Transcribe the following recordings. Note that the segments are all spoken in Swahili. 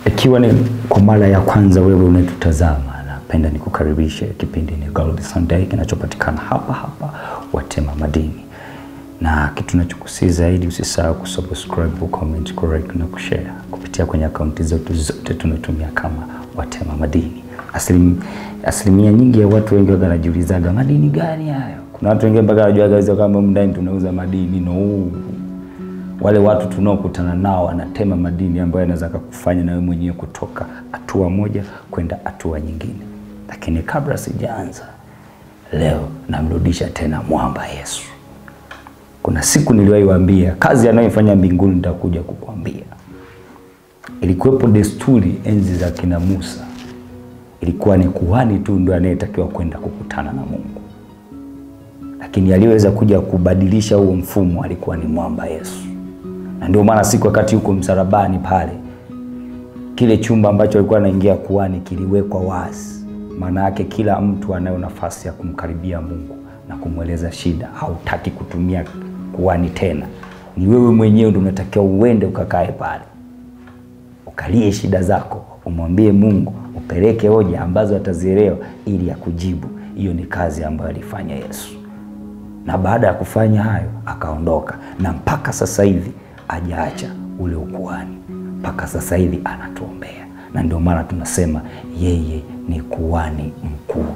Ikiwa ni kwa mara ya kwanza wewe unatutazama, napenda nikukaribishe. Kipindi ni Gold Sunday kinachopatikana hapa hapa Watema Madini, na kitu nachokusii zaidi, usisahau kusubscribe, kucomment, kulike na kushare kupitia kwenye akaunti zetu zote tunatumia kama Watema Madini. Asilim, asilimia nyingi ya watu wengi waga wanajiulizaga madini gani hayo. Kuna watu wengine mpaka wanajuaga kama ndani tunauza madini no wale watu tunaokutana nao wanatema madini ambayo yanaweza kukufanya na wewe mwenyewe kutoka hatua moja kwenda hatua nyingine. Lakini kabla sijaanza, leo namrudisha tena mwamba Yesu. Kuna siku niliwahi waambia kazi anayoifanya mbinguni nitakuja kukwambia. Ilikuwepo desturi enzi za kina Musa, ilikuwa ni kuhani tu ndio anayetakiwa kwenda kukutana na Mungu, lakini aliyeweza kuja kubadilisha huo mfumo alikuwa ni mwamba Yesu na ndio maana siku wakati huko msalabani pale, kile chumba ambacho alikuwa anaingia kuhani kiliwekwa wazi. Maana yake kila mtu anayo nafasi ya kumkaribia Mungu na kumweleza shida. Hautaki kutumia kuhani tena, ni wewe mwenyewe ndio unatakiwa uende ukakae pale ukalie shida zako, umwambie Mungu, upeleke hoja ambazo atazielewa ili akujibu. Hiyo ni kazi ambayo alifanya Yesu, na baada ya kufanya hayo akaondoka, na mpaka sasa hivi hajaacha ule ukuhani mpaka sasa hivi anatuombea, na ndio maana tunasema yeye ni kuhani mkuu.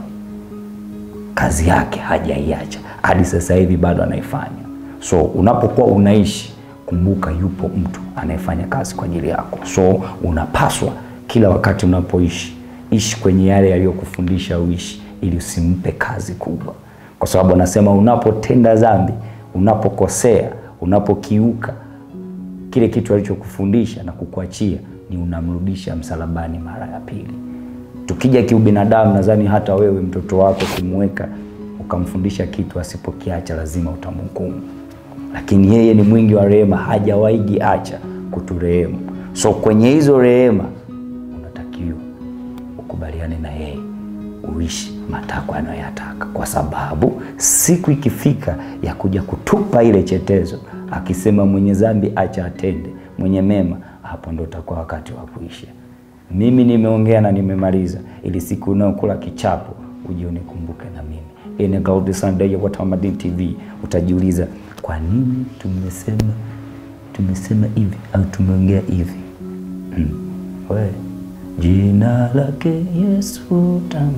Kazi yake hajaiacha hadi sasa hivi bado anaifanya. So unapokuwa unaishi, kumbuka yupo mtu anayefanya kazi kwa ajili yako. So unapaswa kila wakati unapoishi, ishi kwenye yale yaliyokufundisha uishi, ili usimpe kazi kubwa, kwa sababu anasema unapotenda dhambi, unapokosea, unapokiuka kile kitu alichokufundisha na kukuachia ni unamrudisha msalabani mara ya pili. Tukija kiubinadamu, nadhani hata wewe mtoto wako kumweka ukamfundisha kitu asipokiacha, lazima utamhukumu, lakini yeye ni mwingi wa rehema, hajawahi acha kuturehemu. So kwenye hizo rehema unatakiwa ukubaliane na yeye, uishi matakwa anayoyataka, kwa sababu siku ikifika ya kuja kutupa ile chetezo akisema mwenye dhambi acha atende, mwenye mema, hapo ndo utakuwa wakati wa kuisha. Mimi nimeongea na nimemaliza, ili siku unaokula kichapo uje unikumbuke na mimi. Hii ni Gold Sunday ya Watema Madini TV. Utajiuliza kwa nini tumesema tumesema hivi au tumeongea hivi? Hmm. We, jina lake Yesu tamu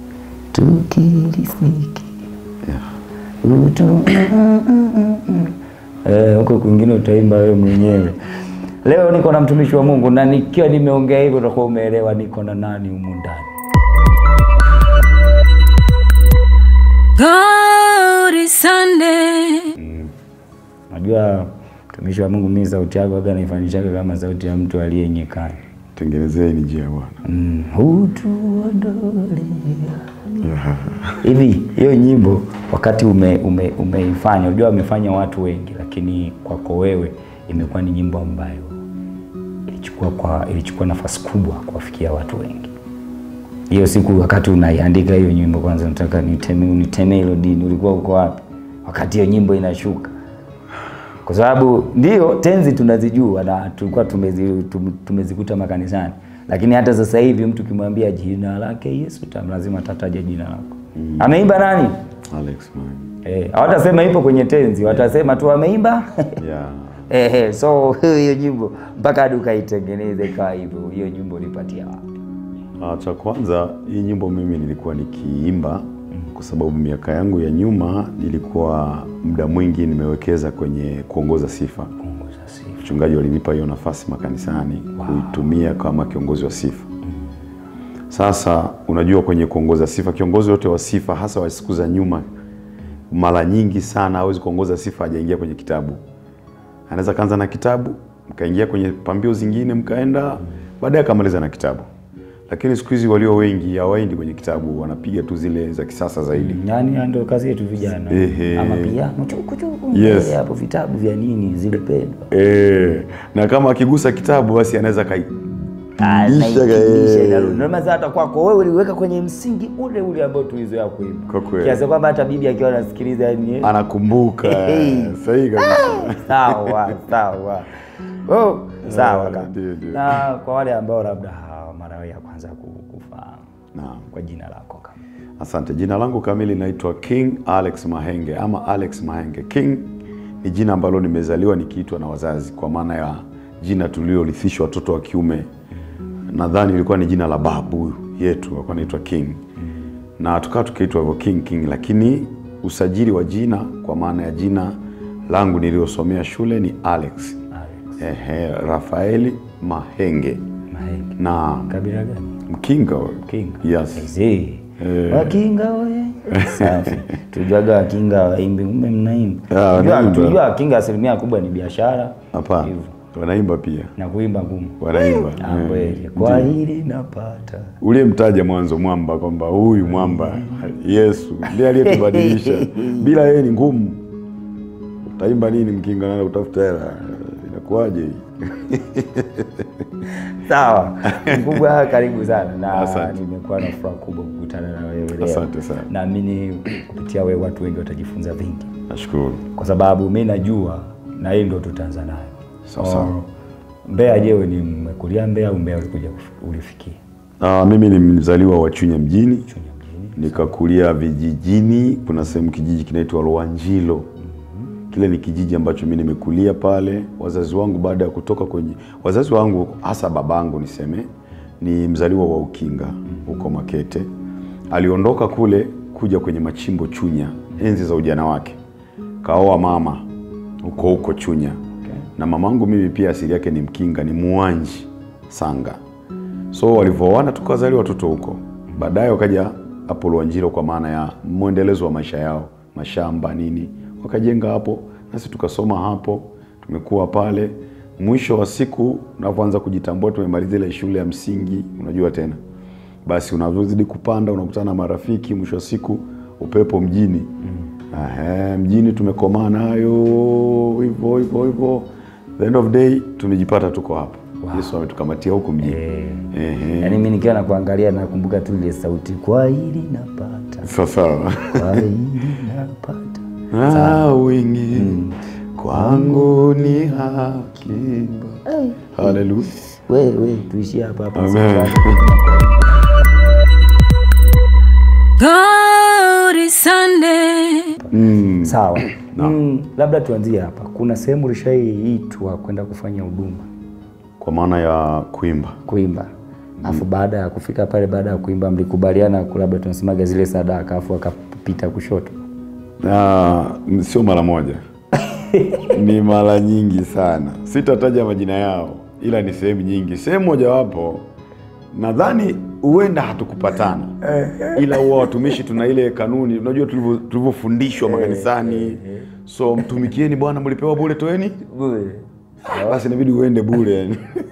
tukilisiki utu huko eh, kwingine utaimba wewe mwenyewe. Leo niko na mtumishi wa Mungu na nikiwa nimeongea hivyo utakuwa umeelewa niko na nani humu ndani. Glory Sunday. Najua mtumishi wa Mungu, mimi sauti yako aga naifanishaga kama sauti ya mtu aliye nyikani. Tengenezeni njia Bwana. Mm, utuondolea hivi hiyo nyimbo wakati ume, ume, umeifanya unajua wamefanya watu wengi, lakini kwako wewe imekuwa ni nyimbo ambayo ilichukua kwa ilichukua nafasi kubwa kuwafikia watu wengi. Hiyo siku wakati unaiandika hiyo nyimbo, kwanza nataka niteme niteme hilo dini, ulikuwa uko wapi wakati hiyo nyimbo inashuka? Kwa sababu ndio tenzi tunazijua na tulikuwa tumezi, tumezikuta makanisani lakini hata sasa hivi mtu kimwambia jina lake Yesu tam lazima tataja jina lako. Mm. Ameimba nani? Alex man. Eh, hawatasema ipo kwenye tenzi, watasema tu ameimba. Yeah. Eh, so hiyo nyimbo mpaka hadi ukaitengeneze ikawa hivyo, hiyo nyimbo ulipatia wapi? Ah, cha kwanza hii nyimbo mimi nilikuwa nikiimba kwa sababu miaka yangu ya nyuma nilikuwa muda mwingi nimewekeza kwenye kuongoza sifa. Kuongoza sifa. Mchungaji walinipa hiyo nafasi makanisani Wow. kuitumia kama kiongozi wa sifa. Sasa unajua, kwenye kuongoza sifa, kiongozi wote wa sifa, hasa wa siku za nyuma, mara nyingi sana hawezi kuongoza sifa hajaingia kwenye kitabu. Anaweza kaanza na kitabu, mkaingia kwenye pambio zingine, mkaenda baadaye akamaliza na kitabu. Lakini siku hizi walio wengi hawaendi kwenye kitabu, wanapiga tu zile za kisasa zaidi. Yaani ndio kazi yetu vijana. Ehe. Ama piano chuku chuku. Yes. Eh, Hapo vitabu vya nini zilipendwa. E, na kama akigusa kitabu basi anaweza kai Lisha ka- eh. Ndio maana hata kwako wewe uliweka kwenye msingi ule ule ambao tulizoea kuimba. Kwa kweli. Kiasi kwamba hata bibi akiwa anasikiliza yani eh, anakumbuka Hey. sahihi kabisa. sawa sawa. oh, sawa kaka. ndio, ndio. Na kwa wale ambao labda hawa mara ya kwanza ku- kufahamu Naam. kwa jina lako kama Asante. Jina langu kamili naitwa King Alex Mahenge ama Alex Mahenge. King ni jina ambalo nimezaliwa nikiitwa na wazazi, kwa maana ya jina tuliorithishwa watoto wa kiume. Nadhani ilikuwa ni jina la babu yetu, alikuwa anaitwa King, na tukawa tukiitwa hivyo King King, lakini usajili wa jina kwa maana ya jina langu niliyosomea shule ni Alex, Alex ehe, Rafaeli Mahenge Mahenge. na Kabila gani? Mkinga. Kinga. Yes. Aisee. Wakinga we. Safi. Tujuaga wakinga waimbi, ume mnaimba. Ah, Tujua- wanaimba. Tujua wakinga asilimia kubwa ni biashara. Hapana, Hivyo. wanaimba pia, Na kuimba ngumu. wanaimba Ah, Eh. kweli. Kwa hili napata. uliyemtaja mwanzo mwamba kwamba huyu mwamba Yesu ndiye aliyetubadilisha. Bila yeye ni ngumu. Utaimba nini mkinga na utafuta hela? Inakuwaje hii? Sawa. Mkubwa karibu sana na Asante. nimekuwa na furaha kubwa kukutana na wewe leo. Asante sana. Naamini kupitia wewe watu wengi watajifunza vingi. Nashukuru. Kwa sababu mi najua na hii ndo tutaanza nayo. Sawa, sawa. Or, Mbeya je, ni mmekulia Mbeya au Mbeya ulikuja kuf- ulifikia? Ah, mimi ni mzaliwa wa Chunya mjini, Chunya mjini. nikakulia vijijini. Kuna sehemu kijiji kinaitwa Lwanjilo. Kile ni kijiji ambacho mimi nimekulia pale. Wazazi wangu baada ya kutoka kwenye, wazazi wangu hasa babangu niseme, ni mzaliwa wa Ukinga huko Makete. Aliondoka kule kuja kwenye machimbo Chunya enzi za ujana wake, kaoa mama huko huko Chunya na mamangu mimi pia asili yake ni Mkinga, ni Muanji Sanga. So walivyooana tukawazaliwa watoto huko. Baadaye wakaja hapo Lwanjilo kwa maana ya mwendelezo wa maisha yao, mashamba nini, wakajenga hapo, nasi tukasoma hapo, tumekuwa pale. Mwisho wa siku unavyoanza kujitambua, tumemaliza ile shule ya msingi, unajua tena, basi unavyozidi kupanda unakutana na marafiki, mwisho wa siku upepo mjini Ahe, mjini tumekomaa nayo hivyo hivyo hivyo, the end of day tumejipata tuko hapa. Yesu ametukamatia huku mjini. Ehe. Yaani mi nikiwa nakuangalia nakumbuka tu ile sauti, kwa hili napata, Sawa sawa. kwa hili napata. Ah, wingi kwangu ni hakiba. Haleluya. We, we, tuishie hapa hapa. Amen. God is Sunday. Mm. Sawa. Mm, labda tuanzie hapa. Kuna sehemu ulishaiitwa kwenda kufanya huduma Kwa maana ya kuimba. kuimba, afu baada ya kufika pale, baada ya kuimba mlikubaliana, labda tunasemaga zile sadaka, afu akapita kushoto. Ah, sio mara moja, ni mara nyingi sana. Sitataja majina yao, ila ni sehemu nyingi. Sehemu mojawapo nadhani huenda hatukupatana, ila huwa watumishi tuna ile kanuni, unajua tulivyo- tulivyofundishwa makanisani, so mtumikieni Bwana, mlipewa bure, toeni basi, inabidi uende bure yani.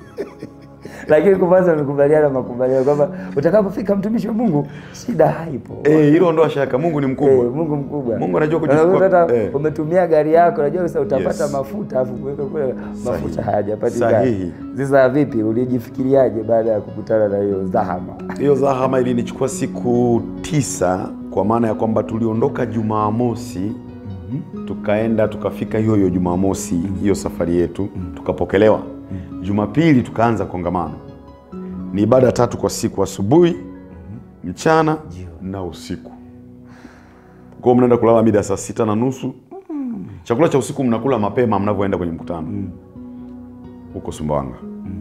Lakini kwanza mlikubaliana makubaliano kwamba utakapofika mtumishi wa Mungu shida haipo. Eh, hilo ondoa shaka, Mungu ni Eh, mkubwa. Mungu mkubwa. Mungu anajua Unakuta kujichukua. hata Eh. umetumia gari yako, unajua sasa utapata Yes. mafuta afu kuweka kule mafuta Sahihi. hayajapatikana. Sahihi. Sasa vipi, ulijifikiriaje baada ya kukutana na hiyo zahama? Hiyo zahama ilinichukua siku tisa, kwa maana ya kwamba tuliondoka Jumamosi tukaenda tukafika hiyo hiyo Jumamosi hiyo safari yetu tukapokelewa. Jumapili tukaanza kongamano, ni ibada tatu kwa siku, asubuhi, mchana na usiku. Kwa hiyo mnaenda kulala mida saa sita na nusu. Chakula cha usiku mnakula mapema mnavyoenda kwenye mkutano huko Sumbawanga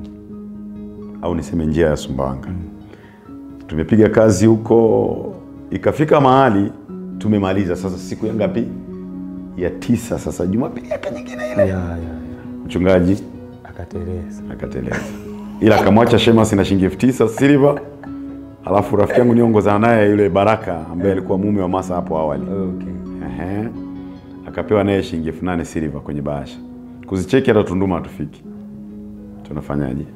au niseme njia ya Sumbawanga. Tumepiga kazi huko, ikafika mahali tumemaliza. Sasa siku ya ngapi? Ya tisa. Sasa Jumapili yake nyingine ile, Ya, ya, ya. mchungaji Akateleza. akateleza, ila akamwacha Shemasi na shilingi elfu tisa silver. Alafu rafiki yangu niongozana naye yule Baraka ambaye alikuwa mume wa Masa hapo awali Okay. Ehe. akapewa naye shilingi elfu nane silver kwenye bahasha. Kuzicheki hata Tunduma hatufiki. Tunafanyaje?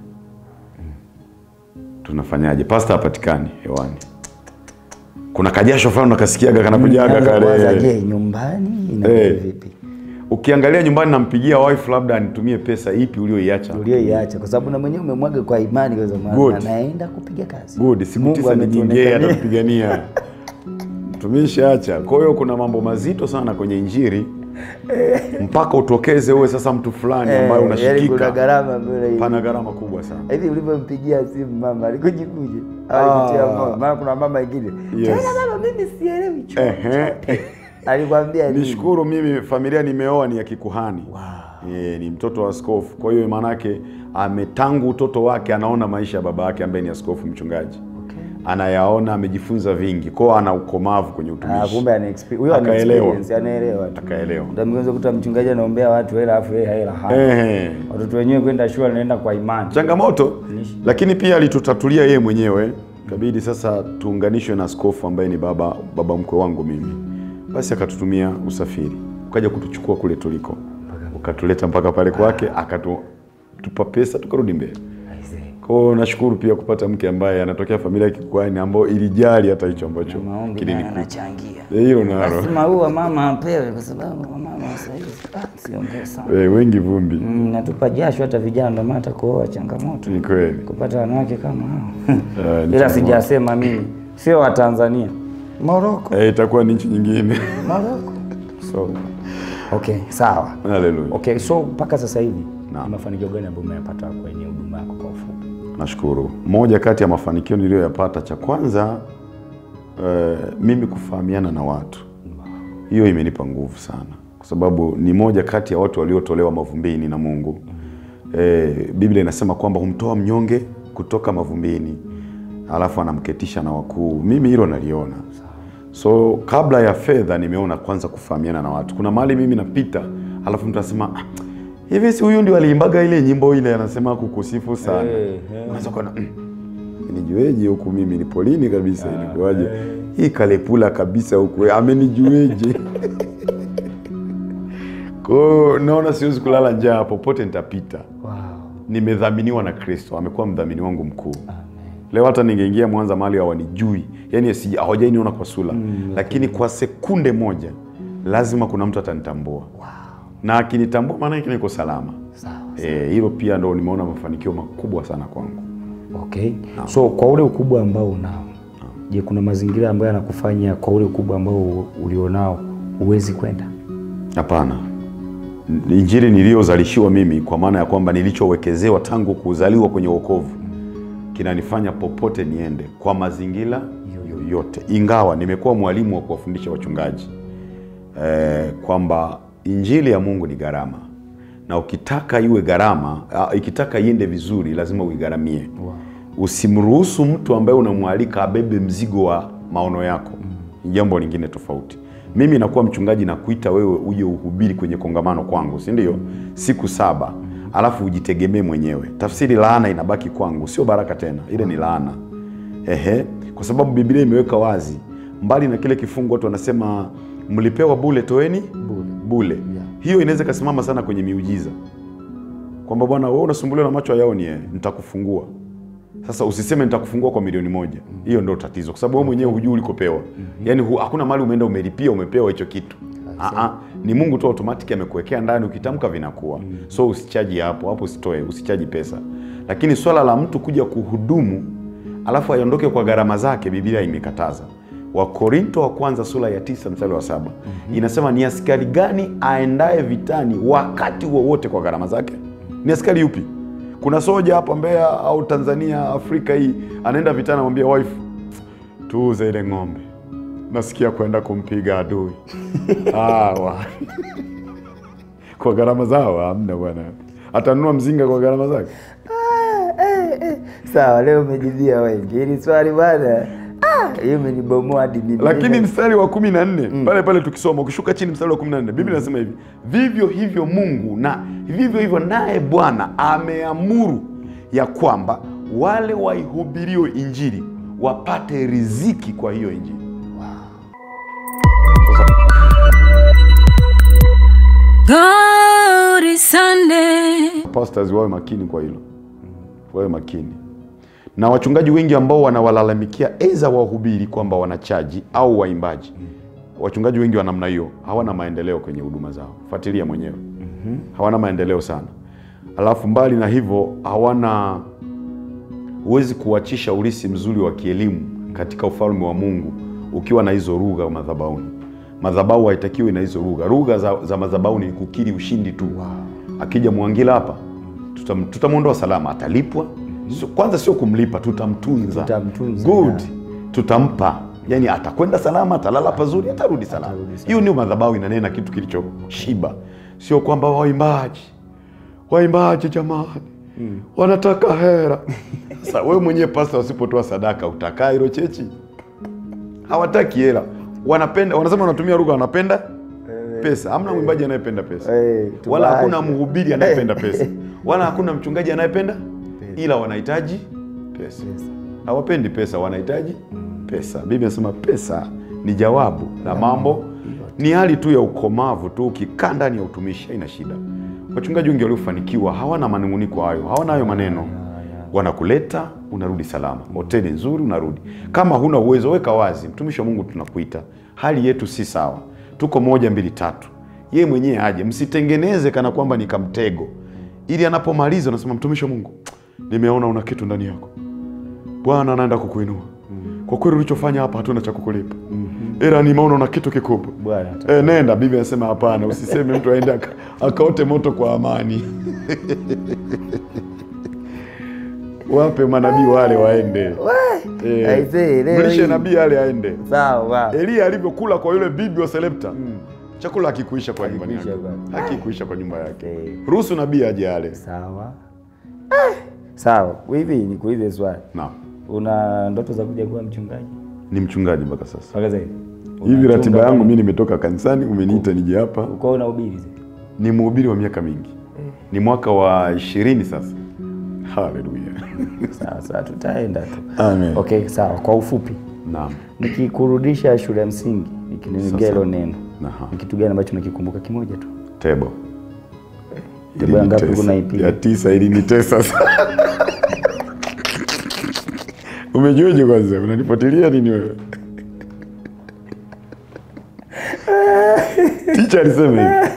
Tunafanyaje? Pasta hapatikani hewani. Kuna kajasho fulani unakasikiaga kanakujaga Kwanza kwanza, kale. je, nyumbani inakuwa Eh. vipi? Ukiangalia nyumbani nampigia wife labda anitumie pesa ipi ulioiacha. Ulioiacha kwa sababu na mwenyewe umemwaga kwa imani kwa sababu Good. anaenda kupiga kazi. Good, siku Mungu tisa ni nyingi ametuonekania. atakupigania. Tumeshaacha. Kwa hiyo kuna mambo mazito sana kwenye injili mpaka utokeze uwe sasa mtu fulani ambaye Eh, yaani kuna unashikika gharama mbele hivi. pana gharama kubwa sana hivi ulivyompigia simu mama alikujikuje Ah. alikutia moyo maana kuna mama ingine Yes. tena baba mimi sielewi Ehe. chochote alikwambia nini nishukuru mimi familia nimeoa ni ya kikuhani e, ni mtoto wa askofu kwa hiyo maanake ametangu utoto wake anaona maisha ya baba yake ambaye ni askofu mchungaji anayaona amejifunza vingi kwao ana ukomavu kwenye Ah, utumishi kumbe ana expe- huyo ana Akaelewa. experience, anaelewa tu. akaelewa Ndio mngeweza kuta mchungaji anaombea watu hela afu yeye hela hana. Ehe. Watoto wenyewe kwenda shule anaenda kwa imani. changamoto lakini pia alitutatulia yeye mwenyewe kabidi sasa tuunganishwe na askofu ambaye ni baba baba mkwe wangu mimi basi akatutumia usafiri ukaja kutuchukua kule tuliko ukatuleta mpaka pale kwake akatupa pesa tukarudi mbele Aisee. kwao nashukuru pia kupata mke ambaye anatokea familia ya kikwani ambayo ilijali hata hicho ambacho Maombi naye kilinikuta anachangia. Eh, hilo nalo Lazima huwa mama apewe kwa sababu mama sasa hivi ah, siongee sana. Eh, wengi vumbi Mm, natupa jasho hata vijana ndio maana hata kuoa changamoto. ni kweli Kupata wanawake kama hao. Eh, ni Ila changamoto. sijasema mimi sio wa Tanzania. Morocco. Eh, itakuwa ni nchi nyingine Morocco. So okay, sawa. haleluya Okay, so mpaka sasa hivi Naam. ni mafanikio gani ambayo umeyapata kwenye huduma yako kwa ufupi? Nashukuru. Moja kati ya mafanikio niliyoyapata, cha kwanza eh, mimi kufahamiana na watu, hiyo imenipa nguvu sana, kwa sababu ni moja kati ya watu waliotolewa mavumbini na Mungu. Eh, Biblia inasema kwamba humtoa mnyonge kutoka mavumbini, alafu anamketisha na wakuu. Mimi hilo naliona. So kabla ya fedha, nimeona kwanza kufahamiana na watu. Kuna mahali mimi napita, alafu mtu anasema "Ah, hivi si huyu ndio aliimbaga ile nyimbo ile, anasema kukusifu sana Eh, eh. unaweza kuona "Mm, nijueje huku mimi ni polini kabisa ilikuwaje hii kalepula kabisa huku eh, amenijueje kwao naona siwezi kulala njaa popote nitapita Wow. nimedhaminiwa na kristo amekuwa mdhamini wangu mkuu leo hata ningeingia mwanza mahali hawanijui yani si- hawajainiona kwa sura lakini kwa sekunde moja lazima kuna mtu atanitambua na akinitambua maana yake niko salama Sawa. Eh, hilo pia ndo nimeona mafanikio makubwa sana kwangu Okay. So kwa ule ukubwa ambao unao, je, kuna mazingira ambayo yanakufanya kwa ule ukubwa ambao ulionao huwezi kwenda? Hapana, N- injili niliyozalishiwa mimi, kwa maana ya kwamba nilichowekezewa tangu kuzaliwa kwenye wokovu kinanifanya popote niende kwa mazingira yoyote, ingawa nimekuwa mwalimu wa kuwafundisha wachungaji eh, kwamba injili ya Mungu ni gharama, na ukitaka iwe gharama, ah, ikitaka iende vizuri, lazima uigharamie. Usimruhusu mtu ambaye unamwalika abebe mzigo wa maono yako, ni jambo lingine tofauti. Mimi nakuwa mchungaji na kuita wewe uje uhubiri kwenye kongamano kwangu, si ndio? Siku saba, alafu ujitegemee mwenyewe. Tafsiri laana inabaki kwangu, sio baraka tena, ile ni laana. Ehe, kwa sababu Biblia imeweka wazi, mbali na kile kifungu watu wanasema mlipewa bule, toeni bule, bule. Hiyo inaweza ikasimama sana kwenye miujiza kwamba bwana, wewe unasumbuliwa na macho hayaoni, eh, nitakufungua. Sasa usiseme nitakufungua kwa milioni moja, hiyo ndio tatizo, kwa sababu wewe mwenyewe hujui ulikopewa. Yaani hu, hakuna mahali umeenda umelipia umepewa hicho kitu. Aa, ni Mungu tu automatic amekuwekea ndani, ukitamka vinakuwa. So usichaji hapo hapo, usitoe, usichaji pesa. Lakini swala la mtu kuja kuhudumu alafu aiondoke kwa gharama zake, Biblia imekataza. Wakorinto wa kwanza sura ya tisa mstari wa saba inasema ni askari gani aendaye vitani wakati wowote kwa gharama zake? Ni askari yupi? Kuna soja hapa Mbeya au Tanzania, Afrika hii, anaenda vitani, anamwambia wife, tuuze ile ng'ombe, nasikia kwenda kumpiga adui. Hawa kwa gharama zao hamna bwana, atanunua mzinga kwa gharama zake. Sawa, leo umejibia wengi hili swali bwana. Ah, hiyo imenibomoa hadi mimi. lakini mstari wa kumi na nne pale pale tukisoma ukishuka chini mstari wa kumi na nne biblia inasema hivi vivyo hivyo mungu na vivyo hivyo naye bwana ameamuru ya kwamba wale waihubirio injili wapate riziki kwa hiyo injili Glory Sunday. pastors wawe makini kwa hilo wawe makini na wachungaji wengi ambao wanawalalamikia eza wahubiri kwamba wanachaji au waimbaji wachungaji wengi wa namna hiyo hawana maendeleo kwenye huduma zao fuatilia mwenyewe hawana maendeleo sana alafu mbali na hivyo hawana huwezi kuachisha urisi mzuri wa kielimu katika ufalme wa mungu ukiwa na hizo lugha madhabahuni madhabahu haitakiwi na hizo lugha. Lugha za, za madhabahu ni kukiri ushindi tu. Akija Mwangila hapa tutam- tutamwondoa salama, atalipwa. So, kwanza sio kumlipa, tutamtunza. Tutamtunza, Good. Tutampa, yani atakwenda salama, atalala pazuri, atarudi salama. Hiyo ndio madhabahu inanena kitu kilichoshiba, sio kwamba waimbaji waimbaji jamani wanataka hera. Sasa wewe mwenyewe pasta, usipotoa sadaka utakaa hilo chechi? Hawataki hela, wanapenda wanasema, wanatumia lugha, wanapenda pesa. Hamna mwimbaji anayependa pesa, Eh, wala tubache. hakuna mhubiri anayependa pesa, wala hakuna mchungaji anayependa, ila wanahitaji pesa. Hawapendi pesa, wanahitaji pesa. Biblia inasema pesa ni jawabu la mambo, ni hali tu ya ukomavu tu. Ukikaa ndani ya utumishi haina shida. Wachungaji wengi waliofanikiwa hawana manunguniko hayo, hawana hayo maneno wanakuleta unarudi salama, hoteli nzuri unarudi. Kama huna uwezo, weka wazi, mtumishi wa Mungu, tunakuita, hali yetu si sawa, tuko moja mbili tatu. Yeye mwenyewe aje, msitengeneze kana kwamba ni kamtego, ili anapomaliza unasema, mtumishi wa Mungu, nimeona una kitu ndani yako, Bwana anaenda kukuinua. Kwa kweli ulichofanya hapa hatuna cha kukulipa, ila nimeona una kitu kikubwa. Bwana ata- E, nenda. Biblia anasema hapana, usiseme mtu aende aka- akaote moto kwa amani. Wape manabii wale waende. Eh, Aisee, leo mlishe hii. nabii ale aende. sawa Elia alivyokula kwa yule bibi wa Selepta, chakula hakikuisha kwa nyumbani yake, Hakikuisha bwana. hakikuisha kwa nyumba yake. Okay. Ruhusu nabii aje ale. sawa sawa hivi nikuulize swali Naam, una ndoto za kuja kuwa mchungaji ni mchungaji mpaka sasa. mpaka sasa hivi Hivi Unachunga ratiba yangu pale? mimi nimetoka kanisani, umeniita nije hapa. uko unahubiri sasa? Ni mhubiri wa miaka mingi, ni mwaka wa ishirini sasa. Haleluya. sawa sawa tutaenda tu Amen. okay sawa kwa ufupi Naam. nikikurudisha shule ya msingi nikinigea hilo neno Aha. ni kitu gani ambacho nakikumbuka kimoja tu Tebo. Tebo ya ngapi Ilinitesa. unaipiga? Ya tisa ilinitesa sana. Umejuaje kwanza? Unanifuatilia nini wewe? Ticha alisema hivi.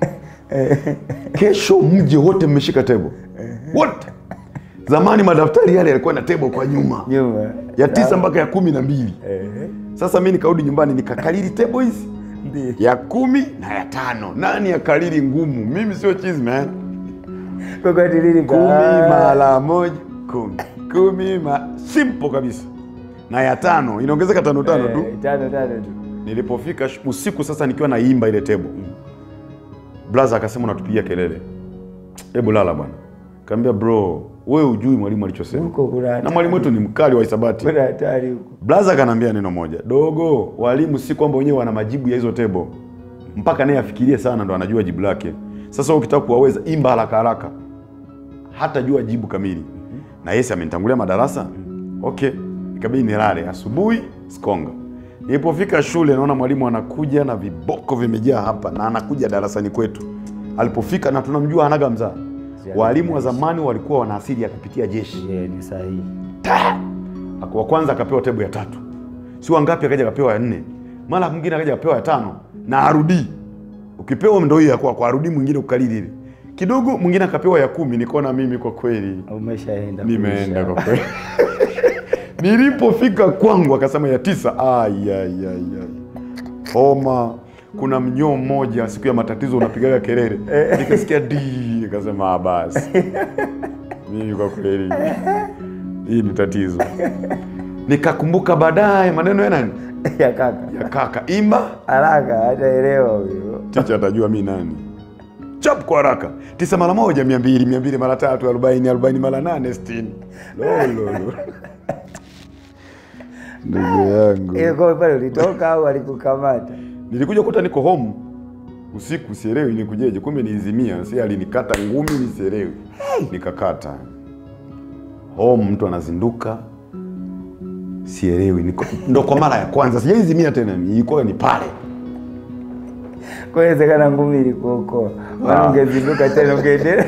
Kesho mje wote mmeshika tebo. Wote. Zamani madaftari yale yalikuwa na tebo kwa nyuma. nyuma Ya tisa mpaka ya kumi na mbili. Sasa mi nikarudi nyumbani nikakalili tebo hizi Ndiyo. ya kumi na ya tano. Nani akalili ngumu? Mimi sio cheese man. Kwa kwa tilili ka- kumi mara moja kumi kumi ma... simple kabisa na ya tano inaongezeka tano tano tu Eh, tano tano tu nilipofika sh- usiku sasa nikiwa naimba ile tebo blaza akasema unatupigia kelele hebu lala bwana kaambia bro wewe ujui mwalimu alichosema huko kuna na mwalimu wetu ni mkali wa hisabati kuna hatari huko blaza akanaambia neno moja dogo walimu si kwamba wenyewe wana majibu ya hizo tebo mpaka naye afikirie sana ndo anajua jibu lake sasa wewe ukitaka kuwaweza imba haraka haraka hata jua jibu kamili na yesi amenitangulia madarasa okay ikabidi nilale asubuhi sikonga nilipofika shule naona mwalimu anakuja na viboko vimejaa hapa na anakuja darasani kwetu alipofika na tunamjua hanaga mzaa walimu wa zamani walikuwa wana asili ya kupitia jeshi Je, ni sahihi Ta! Ako- wa kwanza akapewa tebu ya tatu si wangapi akaja akapewa ya nne mara mwingine akaja akapewa ya tano na arudii ukipewa ndo hiyo ya kwako arudii mwingine ukalili ile kidogo mwingine akapewa ya kumi nikaona mimi kwa kweli umeshaenda nimeenda kuisha. kwa kweli nilipofika kwangu akasema ya tisa ai, ai, ai, ai. homa kuna mnyoo mmoja siku ya matatizo unapigaga kelele nikasikia di nikasema "Ah, basi mimi kwa kweli hii ni tatizo nikakumbuka baadaye maneno ya nani ya kaka ya kaka imba haraka hataelewa huyo ticha atajua mi nani chap kwa haraka tisa mara moja mia mbili mia mbili mara tatu arobaini arobaini mara nane sitini lololo ndugu yangu ile kwa pale ulitoka au alikukamata nilikuja kuta niko home usiku sielewi nikujeje kumbe niizimia si alinikata ngumi nisielewi nikakata home mtu anazinduka sielewi niko ndo kwa mara ya kwanza sijaizimia tena ilikuwa ni pale kwa inawezekana ngumi ilikuokoa maana Ah. ungezinduka tena ungeendelea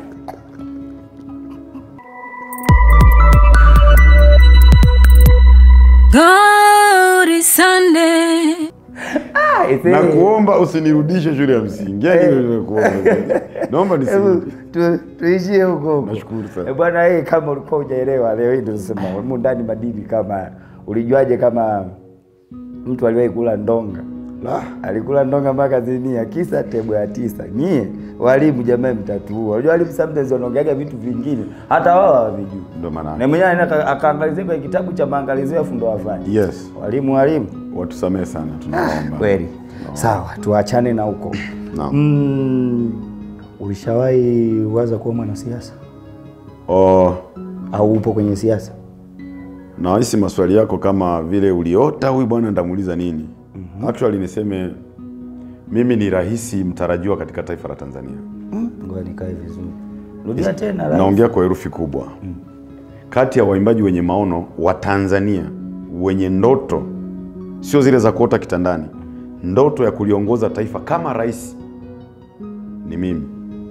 God is Sunday. Ah, ise- na kuomba usinirudishe shule ya msingi yani nimekuomba naomba Hebu nisirudi tu- tuishie huko huko. Nashukuru sana. Eh, Bwana hii kama ulikuwa hujaelewa leo hii ndio tunasema humu ndani madini kama ulijuaje kama mtu aliwahi kula ndonga La. alikula ndonga mpaka zinia, kisa tebo ya tisa. Nyie walimu jamani, mtatuua. Unajua walimu sometimes wanaongeaga vitu vingine hata wao hawavijui, Ndio maana na mwenyewe anaenda akaangalizia kwenye kitabu cha maangalizio afu ndo wafanye. yes, Walimu walimu watusamehe sana, tunaomba kweli. Sawa, tuachane na huko. Naam. Mm, ulishawahi waza kuwa mwanasiasa Oh, au upo kwenye siasa? nawahisi maswali yako kama vile uliota huyu bwana ndamuuliza nini. Actually niseme mimi ni rahisi mtarajiwa katika taifa la Tanzania. Ngoja nikae vizuri. Rudia tena. la. Naongea kwa herufi kubwa. Kati ya waimbaji wenye maono wa Tanzania wenye ndoto, sio zile za kuota kitandani, ndoto ya kuliongoza taifa kama rais ni mimi,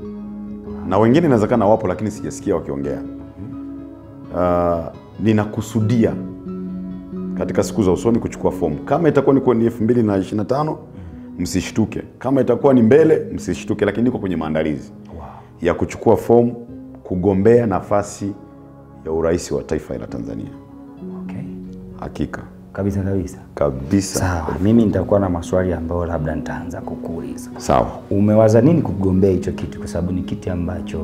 na wengine inawezekana wapo, lakini sijasikia wakiongea. Uh, ninakusudia katika siku za usoni kuchukua fomu. Kama itakuwa ni kwenye elfu mbili na ishirini na tano msishtuke, kama itakuwa ni mbele msishtuke, lakini niko kwenye maandalizi ya kuchukua fomu kugombea nafasi ya urais wa taifa la Tanzania. Okay. Hakika Kabisa kabisa. kabisa. Sawa, mimi nitakuwa na maswali ambayo labda nitaanza kukuuliza. Sawa. Umewaza nini kugombea hicho kiti? Kwa sababu ni kiti ambacho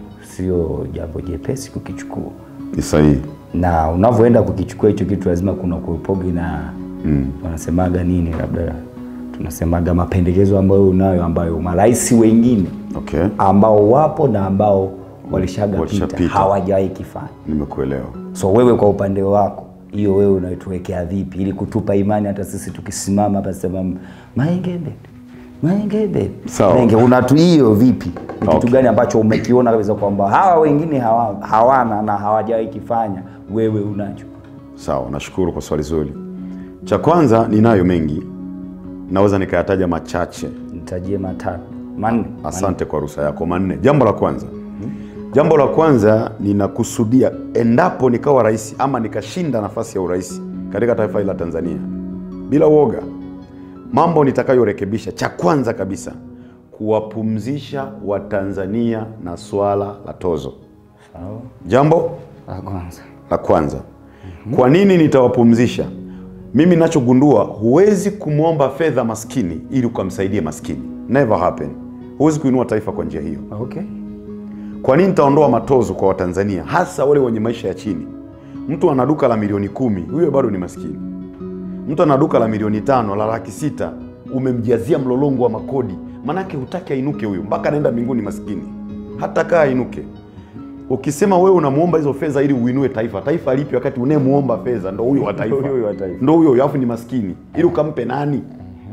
sio jambo jepesi kukichukua, Ni sahihi. na unavyoenda kukichukua hicho kitu lazima kuna kuepogi na Mm. wanasemaga nini, labda tunasemaga mapendekezo ambayo unayo, ambayo marais wengine Okay. ambao wapo na ambao walishagapita Walishapita. hawajawahi kifanya. Nimekuelewa. So wewe kwa upande wako hiyo wewe unaituwekea vipi ili kutupa imani hata sisi tukisimama hapa sema Maengebe Maengebe Sawa. Maenge unatu hiyo vipi? Ni kitu Okay. gani ambacho umekiona kabisa kwamba hawa wengine hawa, hawana na hawajawahi kifanya wewe unacho? Sawa, nashukuru kwa swali zuri. Cha kwanza, ninayo mengi, naweza nikayataja machache. Nitajie matatu manne. Asante kwa ruhusa yako. Manne. Jambo la kwanza, jambo la kwanza ninakusudia, endapo nikawa rais ama nikashinda nafasi ya urais katika taifa hili la Tanzania, bila uoga, mambo nitakayorekebisha, cha kwanza kabisa, kuwapumzisha Watanzania na swala la tozo. Sawa. Jambo La kwanza. la kwanza. Kwa nini nitawapumzisha? Mimi nachogundua, huwezi kumwomba fedha maskini ili ukamsaidie maskini, never happen. Huwezi kuinua taifa kwa njia hiyo. Okay. Kwa nini nitaondoa matozo kwa Watanzania, hasa wale wenye maisha ya chini? Mtu ana duka la milioni kumi, huyo bado ni maskini. Mtu ana duka la milioni tano, la laki sita, umemjazia mlolongo wa makodi, manake hutaki ainuke huyu, mpaka anaenda mbinguni maskini, hata kaa ainuke. Ukisema wewe unamwomba hizo fedha ili uinue taifa, taifa lipi wakati unayemwomba fedha ndo huyo wa taifa, Ndo huyo wa taifa. ndo huyo huyo, alafu ni maskini, ili ukampe nani?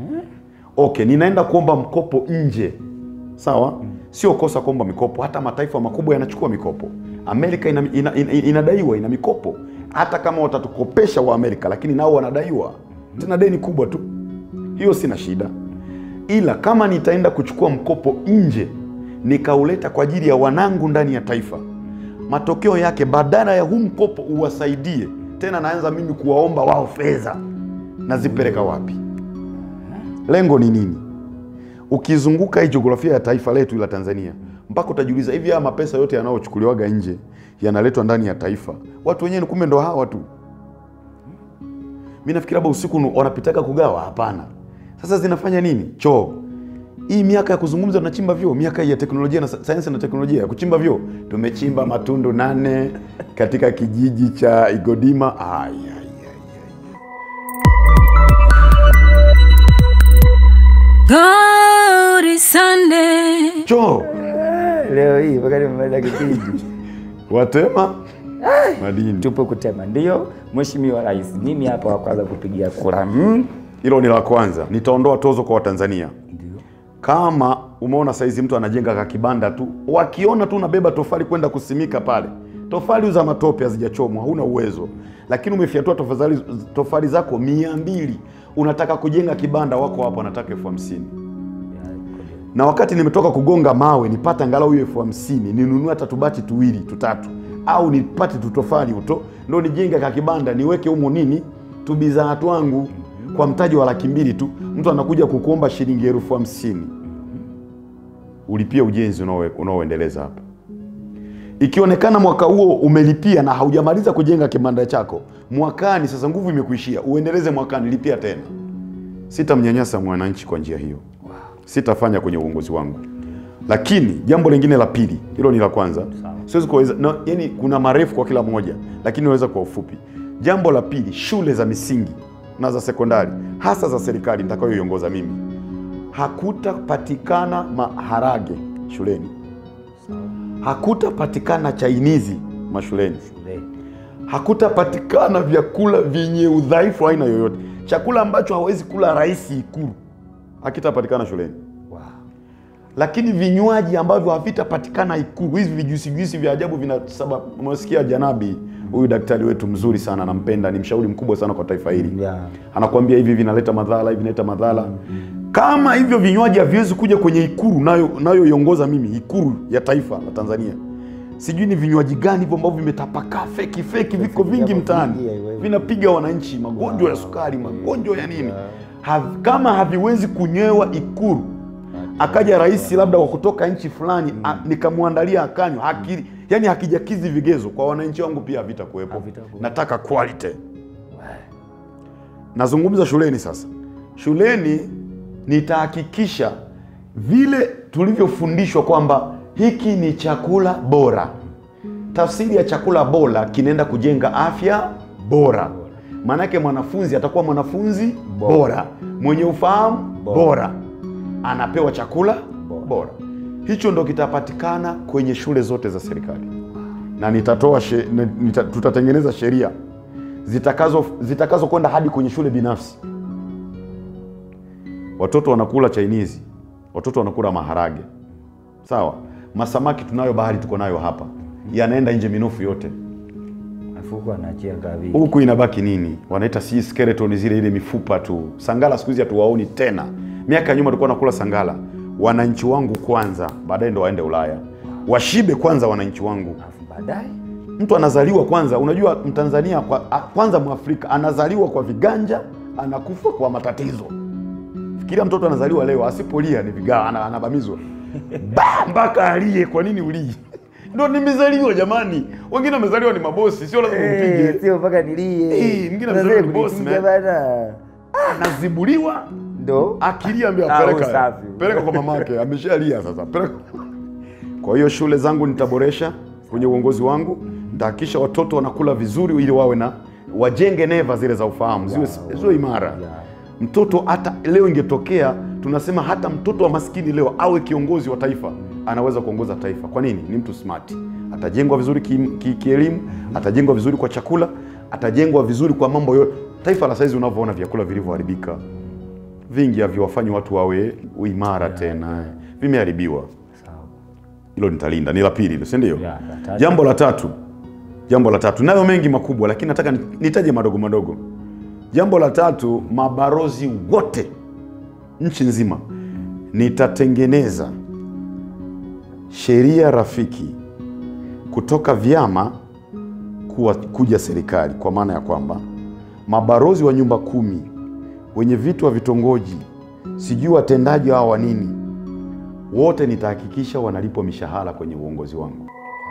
Okay, ninaenda kuomba mkopo nje, sawa. Sio kosa kuomba mikopo, hata mataifa makubwa yanachukua mikopo. Amerika ina, ina, ina, inadaiwa ina mikopo, hata kama watatukopesha wa Amerika, lakini nao wanadaiwa tena deni kubwa tu. Hiyo sina shida, ila kama nitaenda kuchukua mkopo nje nikauleta kwa ajili ya wanangu ndani ya taifa, matokeo yake badala ya huu mkopo uwasaidie tena, naanza mimi kuwaomba wao fedha, nazipeleka wapi? Lengo ni nini? Ukizunguka hii jiografia ya taifa letu la Tanzania, mpaka utajiuliza hivi, haya mapesa yote yanayochukuliwaga nje yanaletwa ndani ya taifa, watu wenyewe kumbe ndo hawa tu. Mi nafikiri labda usiku wanapitaka kugawa. Hapana. Sasa zinafanya nini? Choo hii miaka ya kuzungumza tunachimba vyoo, miaka hii ya teknolojia na sa- sayansi na teknolojia ya kuchimba vyoo, tumechimba matundu nane katika kijiji cha Igodima. Ay, ay, ay, ay. Glory Sunday. Choo Leo hii mpaka nimemaliza kipindi watema madini. tupo kutema. Ndio Mheshimiwa Rais, mimi hapa wa kwanza kupigia kura mm. Hilo ni la kwanza. Nitaondoa tozo kwa Watanzania. Kama umeona saizi mtu anajenga kakibanda tu, wakiona tu unabeba tofali kwenda kusimika pale, tofali za matope hazijachomwa, huna uwezo, lakini umefyatua tofali, tofali zako mia mbili, unataka kujenga kibanda, wako hapo wanataka elfu hamsini na wakati nimetoka kugonga mawe nipate angalau hiyo elfu hamsini ninunue hata tubati tuwili tutatu, au nipate tutofali uto ndo nijenge kakibanda niweke humo nini tubidhaa twangu kwa mtaji wa laki mbili tu, mtu anakuja kukuomba shilingi elfu hamsini ulipia ujenzi unaoe- unaoendeleza hapa. Ikionekana mwaka huo umelipia na haujamaliza kujenga kibanda chako, mwakani sasa nguvu imekuishia, uendeleze mwakani, lipia tena. sitamnyanyasa mwananchi kwa njia hiyo, sitafanya kwenye uongozi wangu. Lakini jambo lingine la pili, hilo ni la kwanza, siwezi kuweza no, yani kuna marefu kwa kila mmoja, lakini naweza kwa ufupi. Jambo la pili, shule za misingi na za sekondari, hasa za serikali nitakayoiongoza mimi, hakutapatikana maharage shuleni, hakutapatikana chainizi mashuleni hakutapatikana vyakula vyenye udhaifu aina yoyote. Chakula ambacho hawezi kula rais Ikulu hakitapatikana shuleni, lakini vinywaji ambavyo havitapatikana Ikulu, hivi vijuisi juisi vya ajabu vinasaba. Umesikia Janabi, huyu daktari wetu mzuri sana, nampenda, ni mshauri mkubwa sana kwa taifa hili Yeah. anakuambia hivi vinaleta madhara, hivi vinaleta madhara. Kama hivyo vinywaji haviwezi kuja kwenye Ikulu nayo nayoiongoza mimi, Ikulu ya taifa la Tanzania, sijui ni vinywaji gani hivyo ambavyo vimetapakaa feki feki, viko vingi mtaani, vinapiga wananchi magonjwa ya sukari, magonjwa ya nini. Hav- Kama haviwezi kunywewa Ikulu, akaja rais labda wa kutoka nchi fulani a- nikamwandalia akanywa, haki, yani hakijakizi vigezo kwa wananchi wangu, pia havitakuwepo. Havitakuwepo. Nataka quality. Nazungumza shuleni sasa. Shuleni nitahakikisha vile tulivyofundishwa kwamba hiki ni chakula bora. Tafsiri ya chakula bora kinaenda kujenga afya bora. Maanake mwanafunzi atakuwa mwanafunzi bora, mwenye ufahamu bora, anapewa chakula bora. Hicho ndo kitapatikana kwenye shule zote za serikali, na nitatoa she, nita, tutatengeneza sheria zitakazo zitakazo kwenda hadi kwenye shule binafsi. Watoto wanakula chainizi, watoto wanakula maharage, sawa. Masamaki tunayo bahari, tuko nayo hapa, yanaenda nje minofu yote. Afuko anaachia gavi. Huku inabaki nini? Wanaita si skeleton, zile ile mifupa tu. Sangala siku hizi hatuwaoni tena. Miaka ya nyuma tulikuwa nakula sangala. Wananchi wangu kwanza, baadaye ndo waende Ulaya, washibe kwanza wananchi wangu. Alafu baadaye Mtu anazaliwa kwanza, unajua Mtanzania kwa, a- kwanza Mwafrika anazaliwa kwa viganja, anakufa kwa matatizo. Fikiria mtoto anazaliwa leo, asipolia ni vigaa, ana- anabamizwa ba mpaka alie. Kwa nini ulii? Ndo nimezaliwa jamani. Wengine wamezaliwa ni mabosi, sio lazima umpige. Eh, sio mpaka nilie. Eh, mwingine Unaweza mzuri ni boss, kunipiga man. bana. Anazibuliwa Ndo akilia, ambia Ah, peleka, usafi. peleka kwa mamake, ameshalia sasa, peleka. Kwa hiyo shule zangu nitaboresha kwenye uongozi wangu, nitahakikisha watoto wanakula vizuri, ili wawe na wajenge neva zile za ufahamu ziwe, ziwe imara. Mtoto hata leo ingetokea tunasema hata mtoto wa maskini leo awe kiongozi wa taifa, anaweza kuongoza taifa. Kwa nini? Ni mtu smart, atajengwa vizuri kielimu ki, kielimu, atajengwa vizuri kwa chakula, atajengwa vizuri kwa mambo yote. Taifa la saizi unavyoona vyakula vilivyoharibika vingi haviwafanyi watu wawe imara tena, vimeharibiwa. sawa. Hilo nitalinda, ni la pili hilo, si ndio? Ya, la tatu. Jambo la tatu, jambo la tatu, nayo mengi makubwa, lakini nataka ni- nitaje madogo madogo. Jambo la tatu, mabarozi wote nchi nzima, nitatengeneza sheria rafiki kutoka vyama kuwa, kuja serikali, kwa maana ya kwamba mabarozi wa nyumba kumi, wenye vitu wa vitongoji, sijui watendaji hawa wa nini, wote nitahakikisha wanalipwa mishahara kwenye uongozi wangu.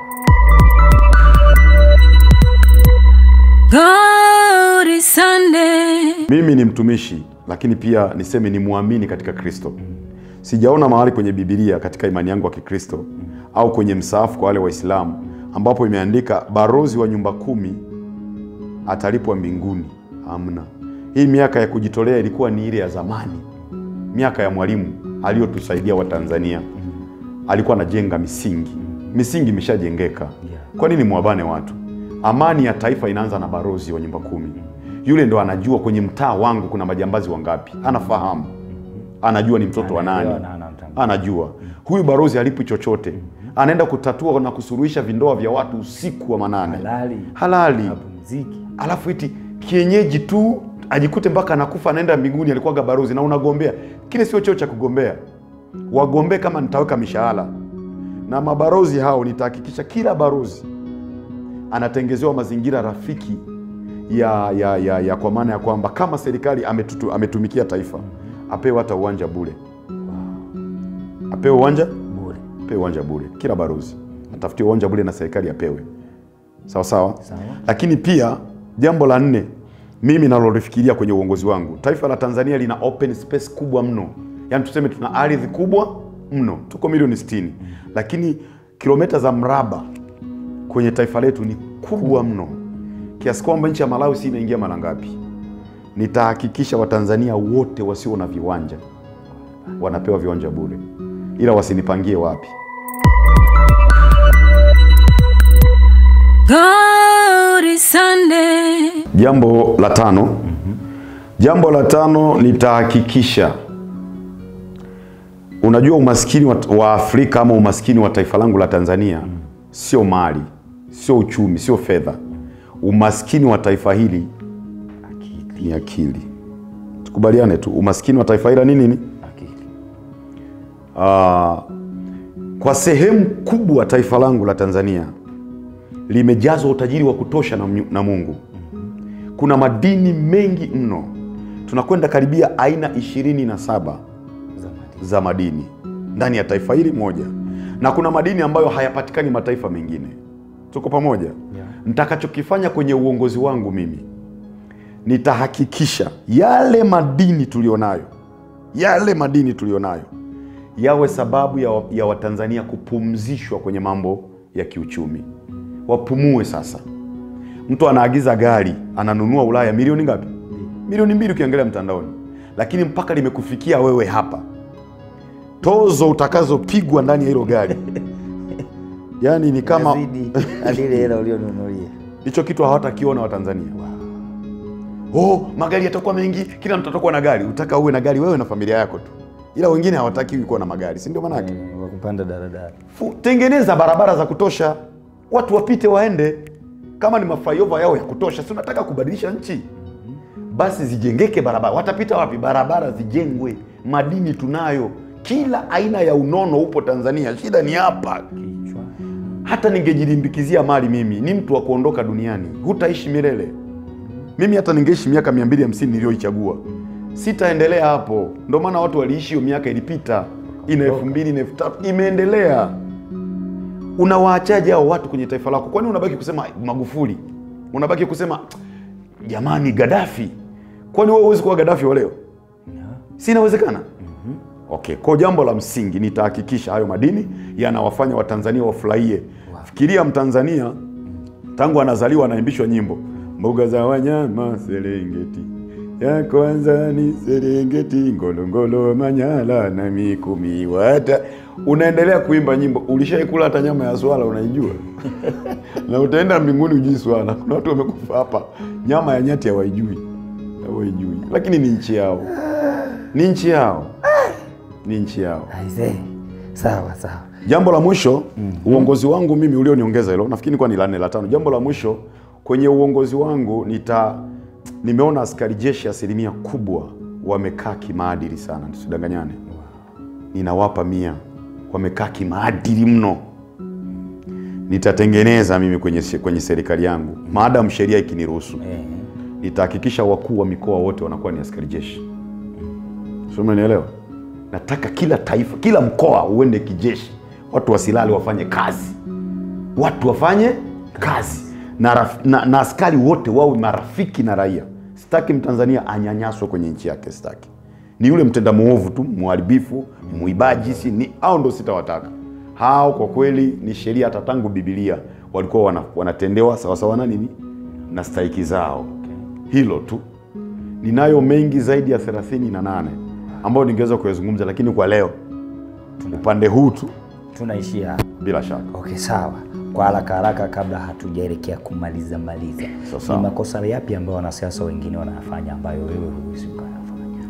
God is Sunday. Mimi ni mtumishi, lakini pia niseme ni muamini katika Kristo. Sijaona mahali kwenye Bibilia katika imani yangu ya Kikristo au kwenye msaafu kwa wale Waislamu ambapo imeandika barozi wa nyumba kumi atalipwa mbinguni. Hamna. Hii miaka ya kujitolea ilikuwa ni ile ya zamani, miaka ya Mwalimu aliyotusaidia Watanzania. Alikuwa anajenga misingi, misingi imeshajengeka. Kwa nini mwabane watu? Amani ya taifa inaanza na barozi wa nyumba kumi. Yule ndo anajua kwenye mtaa wangu kuna majambazi wangapi, anafahamu, anajua ni mtoto wa nani, Anaelewa na anamtambua. anajua huyu barozi alipi chochote, anaenda kutatua na kusuluhisha vindoa vya watu usiku wa manane Halali. halali Mapumziki. alafu iti kienyeji tu ajikute mpaka anakufa anaenda mbinguni, alikuwaga barozi na unagombea. Kile sio cheo cha kugombea, wagombee kama nitaweka mishahara. Na mabarozi hao nitahakikisha kila barozi anatengezewa mazingira rafiki ya, ya, ya, ya kwa maana ya kwamba kama serikali ametutu, ametumikia taifa apewe hata uwanja bure, apewe uwanja Bure. apewe uwanja bure, kila barozi atafutie uwanja bure na serikali apewe sawa sawa. Sawa. Lakini pia jambo la nne, mimi nalolifikiria kwenye uongozi wangu, taifa la Tanzania lina open space kubwa mno, yaani tuseme tuna ardhi kubwa mno, tuko milioni 60 lakini kilomita za mraba kwenye taifa letu ni kubwa mno kiasi kwamba nchi ya Malawi si inaingia mara ngapi? Nitahakikisha Watanzania wote wasio na viwanja wanapewa viwanja bure, ila wasinipangie wapi. Glory Sunday. Jambo la tano, jambo la tano nitahakikisha, unajua umaskini wa, wa Afrika ama umaskini wa taifa langu la Tanzania sio mali, sio uchumi, sio fedha. Umaskini wa taifa hili ni akili. Tukubaliane tu, umaskini wa taifa hili ni nini? Ah, kwa sehemu kubwa taifa langu la Tanzania limejazwa utajiri wa kutosha na, mnyu- na Mungu. Kuna madini mengi mno, tunakwenda karibia aina ishirini na saba za madini ndani ya taifa hili moja, na kuna madini ambayo hayapatikani mataifa mengine. Tuko pamoja? Nitakachokifanya kwenye uongozi wangu mimi nitahakikisha yale madini tulionayo, yale madini tulionayo yawe sababu ya, ya Watanzania kupumzishwa kwenye mambo ya kiuchumi, wapumue sasa. Mtu anaagiza gari ananunua Ulaya milioni ngapi? Milioni mbili ukiangalia mtandaoni, lakini mpaka limekufikia wewe hapa, tozo utakazopigwa ndani ya hilo gari yani ni kama Inazidi hadi ile hela ulionunulia. hicho kitu hawatakiona Watanzania. Oh, magari yatakuwa mengi, kila mtu atakuwa na gari. Utaka uwe na gari wewe na familia yako tu, ila wengine hawataki kuwa na magari, si ndio maanake? Eh, wa kupanda daladala. Fu- tengeneza barabara za kutosha, watu wapite waende. Kama ni maflyover yao ya kutosha, si unataka kubadilisha nchi, basi zijengeke barabara. Watapita wapi? Barabara zijengwe. Madini tunayo, kila aina ya unono upo Tanzania. Shida ni hapa. Kichwa. Hata ningejilimbikizia mali, mimi ni mtu wa kuondoka duniani, hutaishi milele. Mimi hata ningeishi miaka 250 niliyoichagua, sitaendelea hapo. Ndio maana watu waliishi hiyo miaka ilipita, ina elfu mbili na elfu tatu imeendelea. Unawaachaje hao watu kwenye taifa lako? Kwani unabaki kusema Magufuli, unabaki kusema jamani Gaddafi? Kwani wewe huwezi kuwa Gaddafi wa leo? Si inawezekana? Okay, kwa jambo la msingi nitahakikisha hayo madini yanawafanya Watanzania wafurahie. Fikiria Mtanzania tangu anazaliwa anaimbishwa nyimbo mbuga za wanyama Serengeti, ya kwanza ni Serengeti, Ngorongoro, Manyara na Mikumi wata. Unaendelea kuimba nyimbo, ulishaikula hata nyama ya swala unaijua? na utaenda mbinguni ujui swala. Kuna watu wamekufa hapa, nyama ya nyati hawaijui, hawaijui, lakini ni nchi yao, ni nchi yao, ni nchi yao. Aisee. Sawa sawa. Jambo la mwisho uongozi wangu mimi ulioniongeza hilo, nafikiri kwa ni la nne la tano. Jambo la mwisho kwenye uongozi wangu nita nimeona askari jeshi asilimia kubwa wamekaa kimaadili sana, tusidanganyane. Ninawapa mia, wamekaa kimaadili mno. Nitatengeneza mimi kwenye, kwenye serikali yangu maadamu sheria ikiniruhusu, Eh. nitahakikisha wakuu wa mikoa wote wanakuwa ni askari jeshi. Sio, umenielewa? Nataka kila taifa, kila mkoa uende kijeshi, watu wasilale, wafanye kazi, watu wafanye kazi na, raf, na, na askari wote wawe marafiki na raia. Sitaki mtanzania anyanyaswe kwenye nchi yake, sitaki. Ni yule mtenda muovu tu, mharibifu, mwibaji, si ni hao ndo sitawataka hao. Kwa kweli ni sheria, hata tangu Biblia walikuwa wana, wanatendewa sawasawa na nini na stahiki zao. Hilo tu ninayo mengi zaidi ya thelathini na nane ambayo ningeweza kuyazungumza, lakini kwa leo upande huu tu, Tunaishia hapa. bila shaka. Okay, sawa. Kwa haraka haraka, kabla hatujaelekea kumaliza maliza, Sawa, sawa. ni makosa yapi ambayo wanasiasa wengine wanayafanya ambayo wewe huwezi ukayafanya?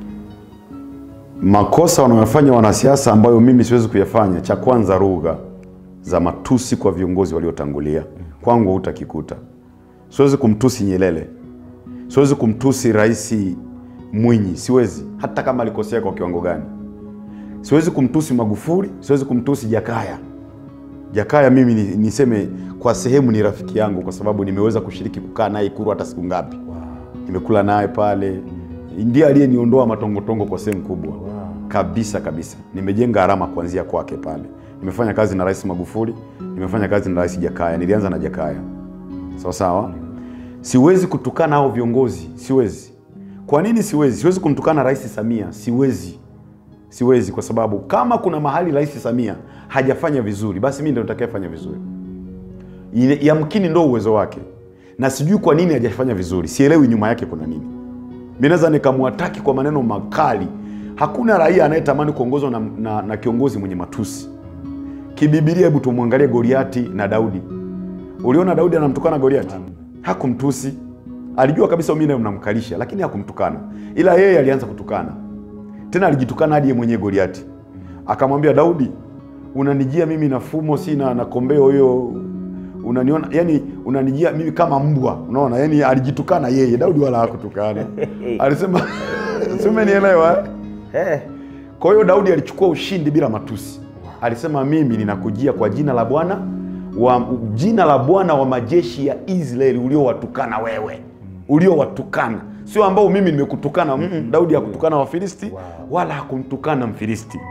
Makosa wanayofanya wanasiasa ambayo mimi siwezi kuyafanya, cha kwanza, lugha za matusi kwa viongozi waliotangulia, kwangu hutakikuta. Siwezi kumtusi Nyerere, siwezi kumtusi Rais Mwinyi, siwezi, hata kama alikosea kwa kiwango gani. Siwezi kumtusi Magufuli, siwezi kumtusi Jakaya. Jakaya mimi ni- niseme kwa sehemu ni rafiki yangu, kwa sababu nimeweza kushiriki kukaa naye Ikulu hata siku ngapi, nimekula naye pale, ndiye aliyeniondoa matongotongo kwa sehemu kubwa kabisa kabisa. Nimejenga alama kuanzia kwake pale. Nimefanya kazi na Rais Magufuli, nimefanya kazi na Rais Jakaya, nilianza na Jakaya, sawa sawa. siwezi kutukana hao viongozi siwezi kwa nini siwezi siwezi kumtukana rais samia siwezi siwezi kwa sababu kama kuna mahali rais samia hajafanya vizuri basi mi ndo nitakayefanya vizuri Ile- yamkini ndo uwezo wake na sijui kwa nini hajafanya vizuri sielewi nyuma yake kuna nini mi naweza nikamwataki kwa maneno makali hakuna raia anayetamani kuongozwa na, na, na kiongozi mwenye matusi kibibilia hebu tumwangalie goliati na daudi uliona daudi anamtukana goliati hakumtusi alijua kabisa mi naye mnamkalisha lakini hakumtukana ila yeye alianza kutukana tena alijitukana hadi ye mwenyewe goliati akamwambia daudi unanijia mimi na fumo si na, na kombeo hiyo unaniona yani unanijia mimi kama mbwa unaona yani alijitukana yeye daudi wala hakutukana alisema simenielewa Eh, kwa hiyo daudi alichukua ushindi bila matusi alisema mimi ninakujia kwa jina la bwana wa jina la bwana wa majeshi ya israeli uliowatukana wewe uliowatukana sio ambao mimi nimekutukana mm daudi hakutukana wafilisti wala hakumtukana mfilisti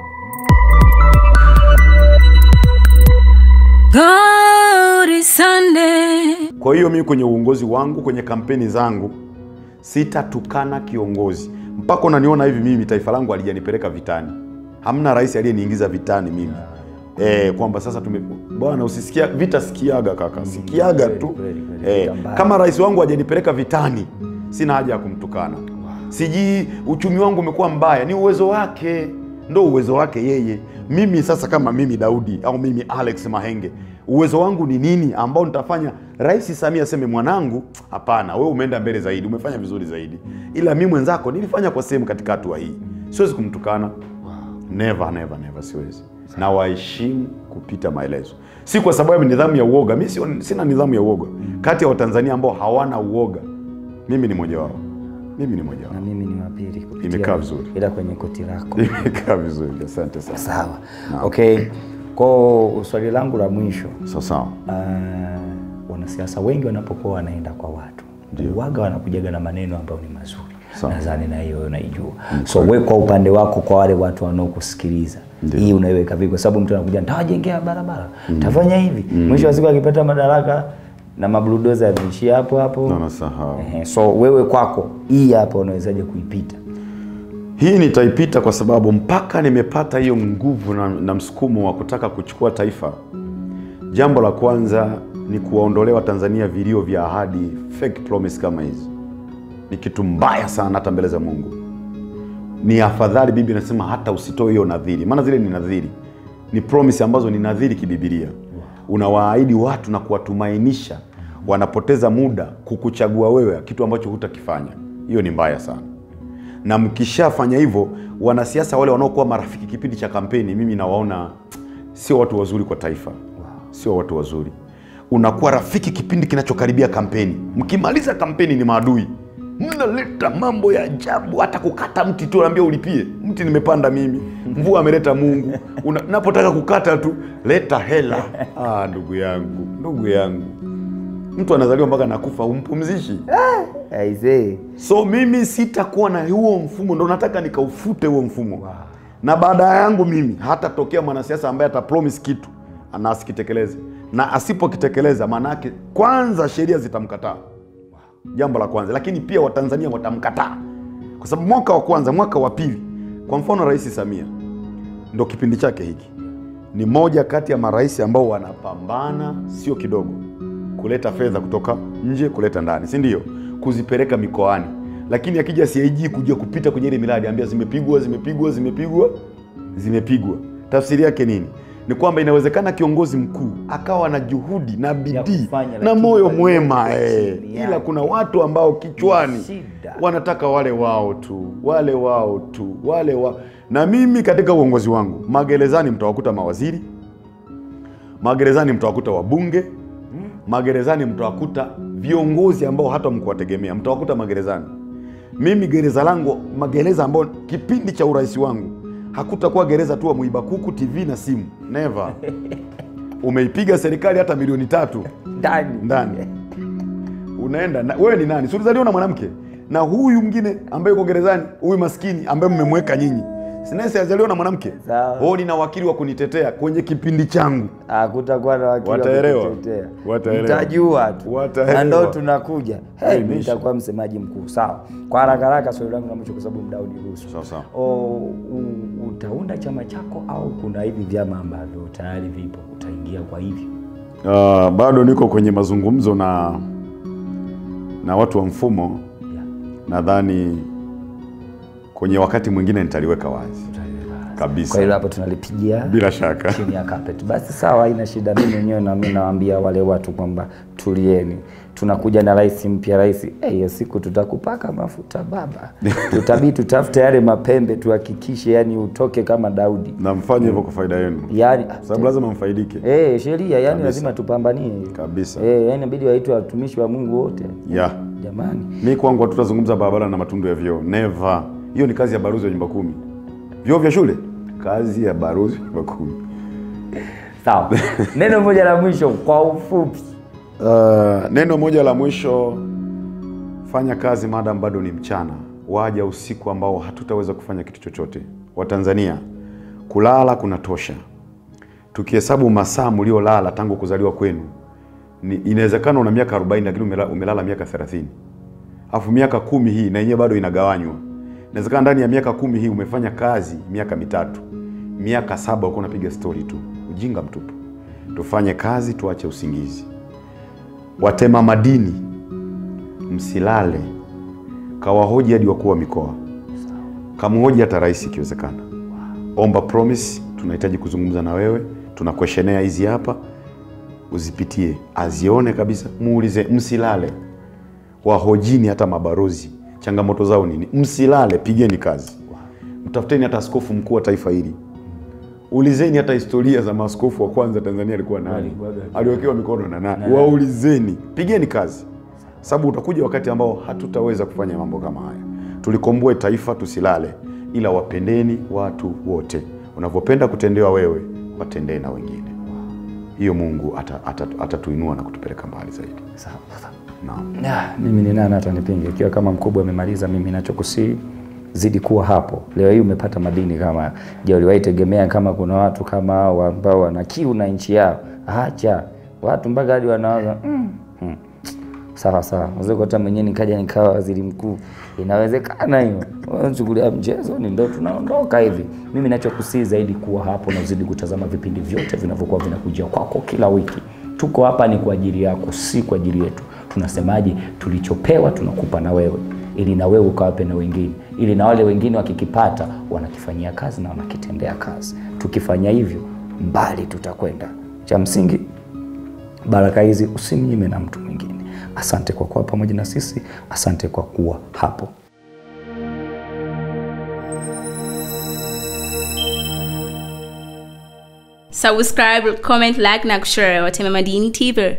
Glory Sunday. kwa hiyo mimi kwenye uongozi wangu kwenye kampeni zangu sitatukana kiongozi mpaka unaniona hivi mimi taifa langu alijanipeleka vitani hamna rais aliyeniingiza vitani mimi Eh, kwamba sasa tume bwana usisikia vita sikiaga kaka sikiaga kweli, tu kweli, kweli, eh, vita mbaya. kama rais wangu hajanipeleka vitani sina haja ya kumtukana sijui uchumi wangu umekuwa mbaya ni uwezo wake ndo uwezo wake yeye mimi sasa kama mimi daudi au mimi alex mahenge uwezo wangu ni nini ambao nitafanya rais samia aseme mwanangu hapana wewe umeenda mbele zaidi umefanya vizuri zaidi ila mi mwenzako nilifanya kwa sehemu katika hatua hii siwezi kumtukana never never never siwezi na waheshimu kupita maelezo si kwa sababu ya nidhamu ya uoga mi sio- sina nidhamu ya uoga kati ya watanzania ambao hawana uoga mimi ni moja wao mimi ni moja na wao mimi ni wapili kupitia Imekaa vizuri. ila kwenye koti lako imekaa vizuri asante sana sawa okay ko swali langu la mwisho sawa sawa uh, wanasiasa wengi wanapokuwa wanaenda kwa watu Ndio. waga wanakujaga na maneno ambayo ni mazuri Sawa. nadhani na hiyo unaijua so we kwa upande wako kwa wale watu wanaokusikiliza Ndio. hii unaiweka vipi kwa sababu mtu anakuja ntawajengea barabara tafanya hivi mwisho wa siku akipata madaraka na mabludoza yameishia hapo hapo Na nasahau. Ehe, so wewe kwako hii hapa unawezaje kuipita hii nitaipita kwa sababu mpaka nimepata hiyo nguvu na, na msukumo wa kutaka kuchukua taifa jambo la kwanza ni kuwaondolea watanzania vilio vya ahadi fake promise kama hizi ni kitu mbaya sana hata mbele za mungu ni afadhali bibi anasema hata usitoe hiyo nadhiri maana zile ni nadhiri ni promise ambazo ni nadhiri kibibilia unawaahidi watu na kuwatumainisha wanapoteza muda kukuchagua wewe kitu ambacho hutakifanya hiyo ni mbaya sana na mkishafanya hivyo wanasiasa wale wanaokuwa marafiki kipindi cha kampeni mimi nawaona sio watu wazuri kwa taifa sio watu wazuri unakuwa rafiki kipindi kinachokaribia kampeni mkimaliza kampeni ni maadui mnaleta mambo ya ajabu hata kukata mti tu naambia ulipie mti nimepanda mimi mvua ameleta mungu Una- napotaka kukata tu leta hela ah, ndugu yangu ndugu yangu mtu anazaliwa mpaka nakufa umpumzishi aisee so mimi sitakuwa na huo mfumo ndo nataka nikaufute huo mfumo na baada yangu mimi hatatokea mwanasiasa ambaye atapromise kitu na asikitekeleze na asipokitekeleza maana yake kwanza sheria zitamkataa jambo la kwanza lakini pia watanzania watamkataa kwa sababu mwaka wa kwanza mwaka wa pili kwa mfano rais samia ndo kipindi chake hiki ni moja kati ya marais ambao wanapambana sio kidogo kuleta fedha kutoka nje kuleta ndani si ndio kuzipeleka mikoani lakini akija CAG kuja kupita kwenye ile miradi ambia zimepigwa zimepigwa zimepigwa zimepigwa tafsiri yake nini ni kwamba inawezekana kiongozi mkuu akawa na juhudi na bidii kufanya, na lakini moyo walio mwema eh, chini ila yake. kuna watu ambao kichwani Shida. wanataka wale wao tu wale wao tu wale wa na mimi katika uongozi wangu magerezani mtawakuta mawaziri magerezani mtawakuta wabunge magerezani mtawakuta viongozi ambao hata mkuwategemea mtawakuta magerezani mimi gereza langu magereza ambao kipindi cha urais wangu hakutakuwa gereza tu wa mwiba kuku tv na simu never umeipiga serikali hata milioni tatu ndani ndani unaenda na, wewe ni nani si ulizaliwa na mwanamke na huyu mwingine ambaye yuko gerezani huyu maskini ambaye mmemweka nyinyi Sinesi azaliwa na mwanamke. Sawa. Oh, nina wakili wa kunitetea kwenye kipindi changu. Hakutakuwa na wakili wa Wataelewa. kutetea. Wataelewa. Mtajua tu. Wataelewa. Na ndo tunakuja. Hey, mimi Imeisha. nitakuwa msemaji mkuu. Sawa. Kwa haraka haraka swali langu la mwisho kwa sababu muda uniruhusu. Sawa sawa. O, u- utaunda chama chako au kuna hivi vyama ambavyo tayari vipo utaingia kwa hivyo? Uh, bado niko kwenye mazungumzo na na watu wa mfumo. Yeah. Nadhani kwenye wakati mwingine nitaliweka wazi Kwa kabisa, hiyo hapo tunalipigia bila shaka. chini ya carpet. Basi sawa, haina shida. Mimi mwenyewe na mimi nawaambia wale watu kwamba tulieni, tunakuja na rais mpya. Rais eh, hiyo siku tutakupaka mafuta baba, tutabii tutafute yale mapembe tuhakikishe, yani utoke kama Daudi, na mfanye hivyo kwa faida yenu, yani sababu lazima mfaidike eh, sheria yani lazima tupambanie kabisa. eh, yani inabidi waitwe watumishi wa Mungu wote Yeah. jamani. Mi kwangu hatutazungumza barabara na matundu ya vyoo, never. Hiyo ni kazi ya baruzi wa nyumba kumi. Vyoo vya shule, kazi ya baruzi wa nyumba kumi. Sawa, neno moja la mwisho kwa ufupi. Uh, neno moja la mwisho, fanya kazi madam bado ni mchana, waja usiku ambao hatutaweza kufanya kitu chochote. Watanzania, kulala kunatosha. Tukihesabu masaa mliolala tangu kuzaliwa kwenu, ni inawezekana una miaka 40 lakini umela- umelala miaka 30. Alafu miaka kumi hii na yenyewe bado inagawanywa. Inawezekana ndani ya miaka kumi hii umefanya kazi miaka mitatu, miaka saba uko unapiga stori tu. Ujinga mtupu. Tufanye kazi, tuache usingizi. Watema madini, msilale, kawahoji hadi wakuu wa mikoa, kamhoji hata rais ikiwezekana. Omba promise, tunahitaji kuzungumza na wewe, tuna questionnaire hizi hapa, uzipitie, azione kabisa, muulize, msilale wahojini hata mabarozi changamoto zao nini msilale pigeni kazi mtafuteni hata askofu mkuu wa taifa hili ulizeni hata historia za maaskofu wa kwanza tanzania alikuwa nani Alikuwaga- aliwekewa mikono na nani waulizeni pigeni kazi sababu utakuja wakati ambao hatutaweza kufanya mambo kama haya tulikomboe taifa tusilale ila wapendeni watu wote unavyopenda kutendewa wewe watendee na wengine hiyo mungu atatuinua ata, ata atatuinua na kutupeleka mbali zaidi Sawa, sawa. naam Na, mimi ni nani hata nipinge? Ikiwa kama mkubwa amemaliza, mimi nachokusii zidi kuwa hapo. Leo hii umepata madini kama je, uliwahi tegemea kama kuna watu kama hao ambao wana kiu na nchi yao? Acha watu mpaka hadi wanawaza mm, mm. Sawa sawa, unaweza hata mwenyewe nikaja nikawa waziri mkuu, inawezekana hiyo. Unachukulia mchezo ni ndo tunaondoka hivi. Mimi nachokusii zaidi kuwa hapo na uzidi kutazama vipindi vyote vinavyokuwa vinakujia kwako kila wiki. Tuko hapa ni kwa ajili yako, si kwa ajili yetu. Tunasemaje? Tulichopewa tunakupa na wewe, ili na wewe ukawape na wengine, ili na wale wengine wakikipata wanakifanyia kazi na wanakitendea kazi. Tukifanya hivyo, mbali tutakwenda. Cha msingi baraka hizi usimnyime na mtu mwingine. Asante kwa kuwa pamoja na sisi, asante kwa kuwa hapo. subscribe comment like na kushare watema madini tv